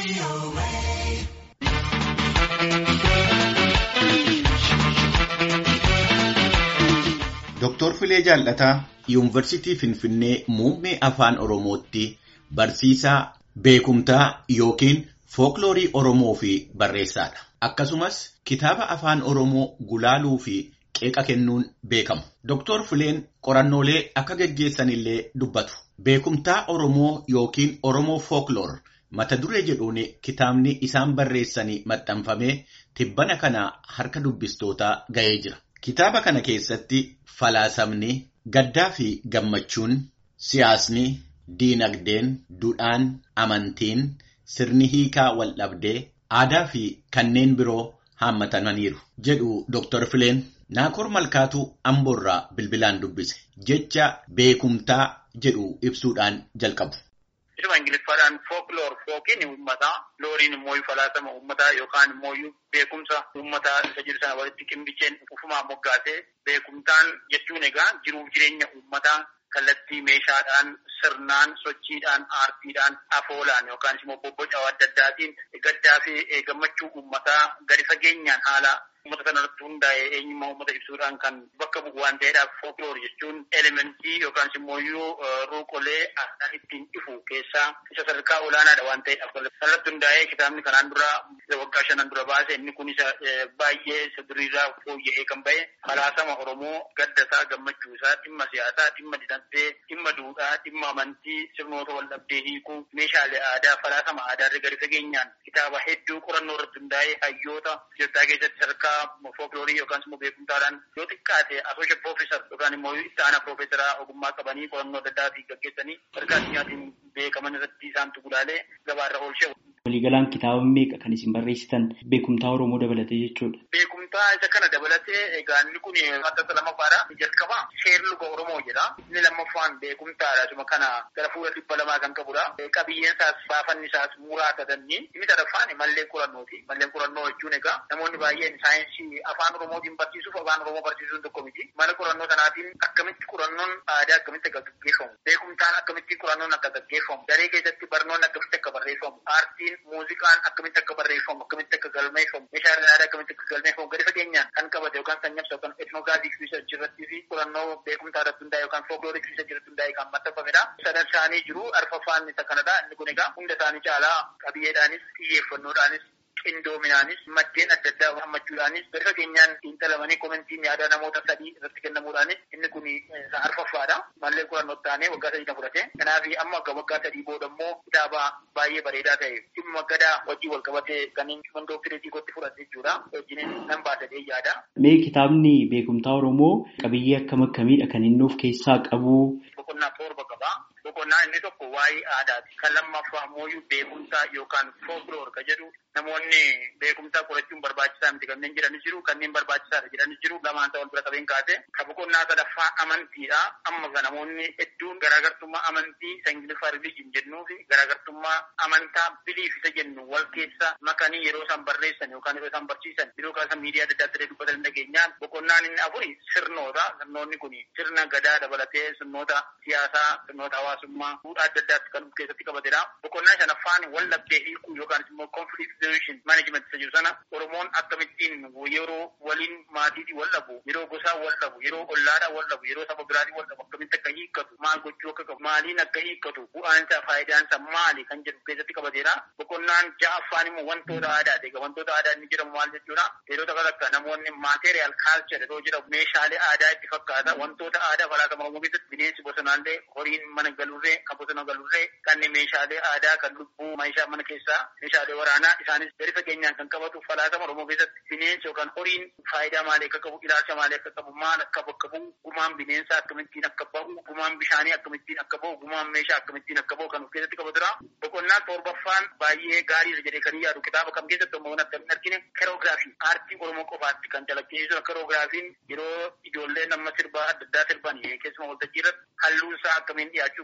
Dooktor Filee Jaallataa Yuunivarsiitii Finfinnee muummee afaan Oromootti barsiisaa beekumtaa yookiin fookiloorii Oromoo fi barreessaadha. Akkasumas kitaaba afaan Oromoo gulaaluu fi qeeqa kennuun beekamu. Dooktor Fileen qorannoolee akka geggeessanillee dubbatu. Beekumtaa Oromoo yookiin Oromoo fookloor mata duree jedhuun kitaabni isaan barreessanii maxxanfamee tibbana kana harka dubbistootaa ga'ee jira. Kitaaba kana keessatti falaasamni gaddaa fi gammachuun siyaasni diinagdeen duudhaan amantiin sirni hiikaa waldhabdee aadaa fi kanneen biroo haammatamaniiru jedhu Dr. Fileen Naakoor Malkaatuu Amboorraa bilbilaan dubbise jecha beekumtaa jedhu ibsuudhaan jalqabu. Isuma Ingiliffaadhaan fookloor fookiin uummataa looriin immoo falaasama uummataa yookaan immoo beekumsa uummataa isa jiru sana walitti qinbicheen ufumaan moggaasee beekumtaan jechuun egaa jiruuf jireenya uummataa kallattii meeshaadhaan sirnaan sochiidhaan aartiidhaan afoolaan yookaan immoo bobboca adda addaatiin gaddaa fi gammachuu uummataa gadi fageenyaan haala uummata sanarratti hundaa'e eenyummaa uummata ibsuudhaan kan bakka bu'u waan ta'eedhaaf fookloor jechuun elementii yookaan immoo ruuqolee aadaan ittiin ifu keessaa isa sadarkaa olaanaadha waan ta'eedhaaf sanarratti hundaa'ee kitaabni kanaan dura waggaa shanan dura baase inni kun isa baay'ee isa duriirraa fooyya'ee kan ba'e falaasama Oromoo gadda isaa gammachuu isaa dhimma siyaasaa dhimma dinagdee dhimma duudhaa dhimma amantii sirnoota waldhabdee hiikuu meeshaalee aadaa falaasama aadaa irra gadi fageenyaan kitaaba hedduu qorannoo irratti hundaa'ee hayyoota Itoophiyaa keessatti sadarkaa fookiloorii yookaan immoo beekumtaadhaan yoo xiqqaate asooshe piroofeesar yookaan immoo itti aanaa piroofeesaraa ogummaa qabanii qorannoo adda addaatiin gaggeessanii sadarkaa addunyaatiin beekaman irratti isaantu gulaalee gabaarra oolchee. Waliigalaan kitaaba meeqa kan isin barreessitan beekumtaa Oromoo dabalatee jechuudha. Beekumtaa isa kana dabalatee egaa inni kun maxxansa lammaffaadha. Jalqaba seer luga Oromoo jedha. Inni lammaffaan beekumtaadha. Suma kana gara fuula dhibba lamaa kan qabudha. Qabiyyeen isaas baafanni isaas muraasa danniin. Inni sadaffaan malleen qorannooti. Malleen qorannoo jechuun egaa namoonni baay'een saayinsii afaan Oromootiin barsiisuuf afaan Oromoo barsiisuun tokko miti. Mana qorannoo sanaatiin akkamitti qorannoon aadaa akkamitti akka gaggeeffamu. Beekumtaan akkamitti qorannoon akka gaggeeffamu. Daree keessatti barnoonni akkamitti akka barreeffamu. Aartiin muuziqaan akkamitti akka barreeffamu akkamitti akka galmeeffamu meeshaaleen aadaa akkamitti akka galmeeffamu gadi fageenyaan kan qabate yookaan kan nyabsa yookaan etnogaazii riisarchii irratti fi qorannoo beekumtaa irratti hundaa'e yookaan fookiloorii riisarchii irratti hundaa'e kan maxxanfamedha. Sadan isaanii jiru arfaffaan isa kanadha inni kun egaa hunda isaanii caalaa qabiyyeedhaanis xiyyeeffannoodhaanis qindoominaanis maddeen adda addaa hammachuudhaanis gadi fageenyaan xiinxalamanii komentiin yaada namoota sadii irratti kennamuudhaanis inni kun arfaffaadha. Mallee qorannoo taanee waggaa sadii na fudhate. Kanaaf amma waggaa sadii booda immoo kitaaba baay'ee bareedaa ta'e dhimma gadaa wajjin wal qabatee kan inni dooktireetii gotti fudhate jechuudha. Wajjin nan baasadee yaada. Mee kitaabni beekumtaa Oromoo qabiyyee akkam akkamiidha kan inni of keessaa qabu? Boqonnaa torba qaba. Boqonnaa inni tokko waa'ee aadaati. Kan lammaffaa immoo beekumsaa yookaan fookloor ka jedhu namoonni beekumsaa qorachuun barbaachisaa miti kanneen jiranis jiru kanneen barbaachisaadha jedhanis jiru lamaan ta'an bira qabeen kaase. Ka boqonnaa sadaffaa amantiidha. Amma ka namoonni hedduun garaagartummaa amantii isa ingiliffaa rilijin jennuu fi garaagartummaa amantaa biliif isa jennu wal keessa makanii yeroo isaan barreessan yookaan yeroo isaan barsiisan yeroo kaasa miidiyaa adda addaa dubbatan dhageenyaan boqonnaan inni afuri sirnoota. Sirnoonni kun sirna gadaa dabalatee sirnoota siyaasaa sirnoota hawaasummaa fuudhaa adda addaatti kan of keessatti qabatedha. Boqonnaa shanaffaan wal dhabdee hiikuu yookaan immoo conflict resolution management isa jiru sana Oromoon akkamittiin yeroo waliin maatiitii wal dhabu yeroo gosaa wal dhabu yeroo ollaadhaa wal dhabu yeroo saba biraatii wal dhabu akkamitti akka hiikkatu maal gochuu akka qabu maaliin akka hiikkatu bu'aan isaa faayidaan isaa maali kan jedhu keessatti qabatedha. Boqonnaan ja'affaan immoo wantoota aadaati. Egaa wantoota aadaa inni jedhamu maal jechuudha? Yeroo kan akka namoonni material culture yeroo jedhamu meeshaalee aadaa itti fakkaata wantoota aadaa falaasama Oromoo keessatti bineensi bosonaallee horiin mana galurree kan bosona galurree kanneen meeshaalee aadaa kan lubbuu meeshaa mana keessaa meeshaalee waraanaa isaanis gadi fageenyaan kan qabatu falaasama Oromoo keessatti bineensi yookaan horiin faayidaa maalii akka qabu ilaalcha maalii akka qabu maal akka bakka bu'u gumaan bineensaa akkamittiin akka bahu gumaan bishaanii akkamittiin akka bahu gumaan meeshaa akkamittiin akka bahu kan of keessatti qabatudha. Boqonnaan torbaffaan baay'ee gaariidha jedhee kan yaadu kitaaba kam keessatti immoo akka hin argine keroogiraafii aartii Oromoo qofaatti kan calaqqisiisu keroogiraafiin yeroo ijoolleen amma sirbaa adda addaa sirban keessumaa waltajjii irratti halluun isaa akkamiin dhiyaachuu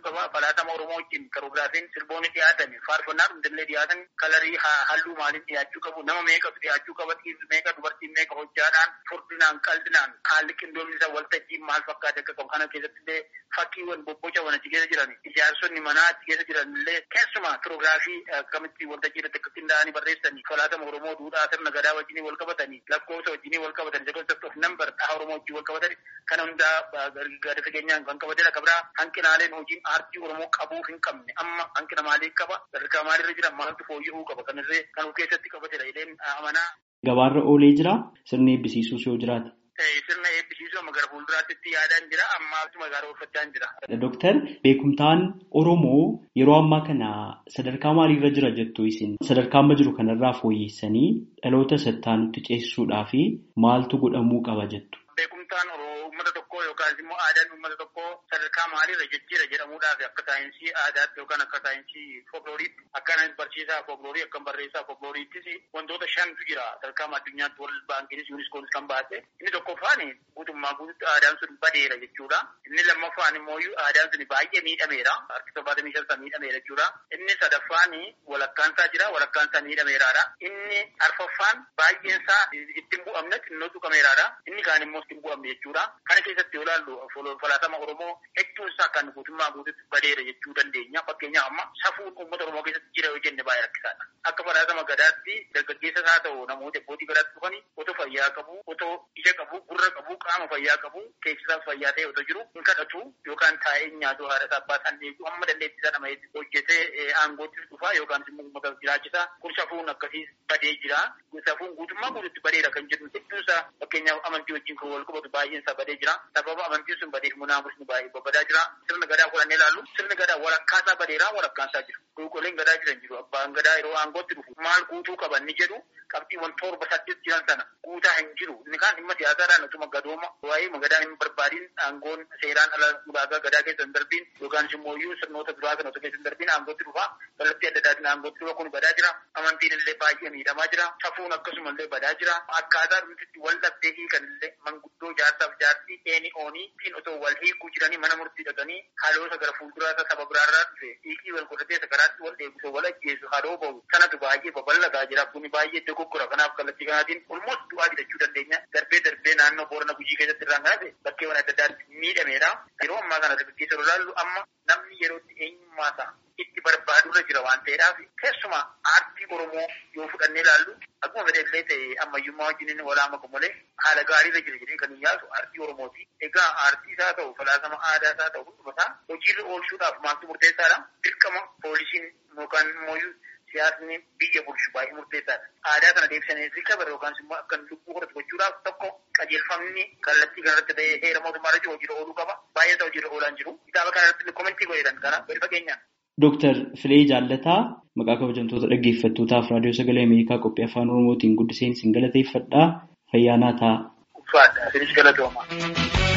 qaba. Falaatama Oromoo wajjin karoogiraafiin sirboonni dhiyaatan faarfannaa hundillee dhiyaatan kalarii halluu maaliin dhiyaachuu qabu nama meeqatu dhiyaachuu qaba dhiirri meeqa dubartiin meeqa hojjaadhaan furdinaan qaldinaan haalli qindoomni isaa waltajjiin maal fakkaate akka qabu kana keessatti illee fakkiiwwan bobbocawwan achi keessa jiran ijaarsonni manaa achi keessa jiran illee keessumaa kiroogiraafii akkamitti waltajjii irratti akka qindaa'anii barreessanii falaatama Oromoo duudhaa sirna gadaa wajjinii wal qabatanii lakkoofsa wajjinii wal qabatanii concept of number dhaha Oromoo wajjin wal qabatanii kana hundaa gadi fageenyaan kan qabatedha. Kabraa hanqinaaleen hojiin aartii Oromoo qabuu hin qabne amma hanqina maalii qaba sadarkaa maalirra jira maaltu fooyya'uu qaba kanarree kan of keessatti qabatedha jedheen amanaa. Gabaarra oolee jira sirni eebbisiisuus yoo jiraate. Sirna eebbisiisuu amma gara fuulduraatti yaadaan jira amma magaalaa oolfachaa jira. Dooktar beekumtaan Oromoo yeroo ammaa kana sadarkaa maaliirra jira jettu isin sadarkaa amma jiru kanarraa fooyyessanii dhaloota sattaanutti ceesisuudhaa fi maaltu godhamuu qaba jettu. Beekumtaan uummata tokkoo yookaan immoo aadaan uummata tokkoo sadarkaa maaliirra jijjiira jedhamuudhaaf akka saayinsii aadaatti yookaan akka saayinsii folklooriitti akka barsiisaa folkloorii akka barreessaa folklooriittis wantoota shantu jira sadarkaa addunyaatti wal baankiinis yuuniskoonis kan baase inni tokkoffaan guutummaa guututti aadaan sun badeera jechuudha inni lammaffaan immoo aadaan sun baay'ee miidhameera harki torbaatamii shan miidhameera jechuudha inni sadaffaan walakkaansaa jira walakkaansaa miidhameeraadha inni arfaffaan baay'eensaa ittiin bu'amne xinnoo tuqameeraadha inni kaan immoo ittiin bu'amne jechuudha kana keessatti yoo ilaallu falaatama oromoo hedduun isaa kan guutummaa guututti badeera jechuu dandeenya fakkeenyaaf amma safuun uummata oromoo keessatti jira yoo jenne baay'ee rakkisaadha akka falaatama gadaatti dargaggeessas haa ta'u namoota abbootii gadaatti dhufanii otoo fayyaa qabu otoo ija qabu gurra qabu qaama fayyaa qabu keessisaaf fayyaa ta'e otoo jiru hin kadhatu yookaan taa'ee nyaatu haadha isaa abbaa isaan eegu amma dandeettii isaa nama hojjetee aangoottis dhufaa yookaan immoo uummata jiraachisaa kun safuun akkasii badee jira safuun guutummaa guututti badeera kan jedhu hedduun isaa fakkeenyaaf amantii wajjin kan wal qabatu baay'een isaa badee jira sababa amantiin sun badeef munaamusni baay'ee babbadaa jira sirna gadaa fudhannee ilaallu sirni gadaa walakkaasaa badeeraa walakkaasaa jiru qulqulleen gadaa jiran jiru abbaan gadaa yeroo aangootti dhufu maal guutuu qaban ni jedhu qabxiiwwan torba saddeet jiran sana guutaa hin jiru inni kaan dhimma siyaasaadhaan utuma gadooma waa'ee magadaan hin barbaadiin aangoon seeraan ala ulaagaa gadaa keessa hin darbiin yookaan immoo sirnoota duraa kana otoo keessa hin darbiin aangootti dhufa kallattii adda addaatiin aangootti dhufa kun badaa jira amantiin illee baay'ee miidhamaa jira safuun akkasuma illee badaa jira akkaataa dhumtitti wal dhabdee hiikan illee manguddoo jaarsaaf jaartii eeni oonii ittiin otoo wal hiikuu jiranii mana murtii dhaqanii haaloosa gara fuulduraasa saba biraarraa dhufe hiikii wal godhatee sakaraatti wal eegusa wal ajjeesu haaloo bahu sanatu baay'ee babal'ataa jira kuni baay'ee dogoggora kanaaf kallattii kanaatiin olmoos du'aa jechuu dandeenya darbee darbee naannoo boorana gujii keessatti irraan kanate bakkeewwan adda addaatti miidhameera yeroo ammaa kana dargaggeessa ilaallu amma namni yerootti eenyummaa isaa itti barbaadurra jira waan ta'eedhaaf keessumaa aartii oromoo yoo fudhannee ilaallu akkuma fedhellee ta'e ammayyummaa wajjin walaa makamu malee haala gaariirra jira jedhee kan hin yaadu aartii oromooti egaa aartii isaa ta'u falaasama aadaa isaa ta'u hundumasaa hojiirra oolchuudhaaf maaltu murteessaadha dirqama poolisiin yookaan immoo siyaasni biyya bulchu baay'ee murteessaadha. Aadaa kana deebisanii rikabara yookaan immoo akka lubbuu horatu gochuudhaaf tokko qajeelfamni kallattii kanarratti ta'ee heera mootummaa irratti hojiirra ooluu qaba. Baay'ee isaa hojiirra oolaan jiru. Kitaaba kana irratti komentii godheedhan kana gadi fageenyaan. Dooktar Filee Jaallataa maqaa kabajamtoota dhaggeeffattootaaf raadiyoo sagalee Ameerikaa qophii afaan Oromootiin guddiseen isin galateeffadhaa fayyaanaa ta'a. Uffaadha. Isinis galatooma.